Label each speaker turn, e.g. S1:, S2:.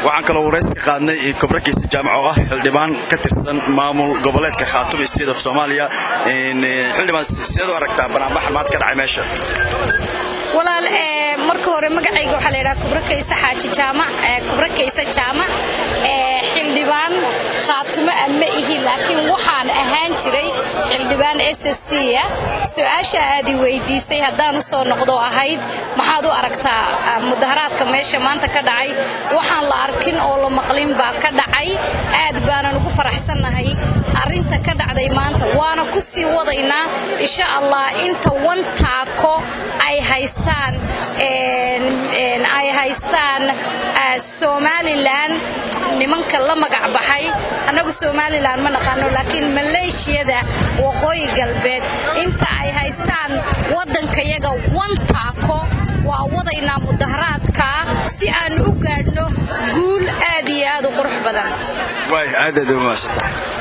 S1: waxaan kaloo waraysi ka qaadnay kobrakiisa jaamac oo ah xildhibaan ka tirsan maamul goboleedka khaatuma state of soomaaliya xildhibaan sideed u aragtaa banaanbaxa maanta ka dhacay meesha
S2: walaal marka hore magacayga waxaa layidhaha kubrakaysa xaaji jaamac kubrakaysa jaamac xildhibaan khaatumo ah ma ihi laakiin waxaan ahaan jiray xildhibaan s s c ah su-aasha aad i weydiisay haddaan u soo noqdo ahayd maxaad u aragtaa mudaharaadka meesha maanta ka dhacay waxaan la arkin oo la maqlin baa ka dhacay aad baanan ugu faraxsannahay arrinta ka dhacday maanta waana ku sii wadaynaa insha allah inta wan taako ay haystaan ay haystaan somalilan nimanka la magac baxay annagu somalilan ma naqaano laakiin maleeshiyada waqooyi galbeed inta ay haystaan waddankayaga wan taako waa wadaynaa mudaharaadka si aan u gaadhno guul aad iyo aad u qurux badan
S1: waay aad aad u mahadsantahay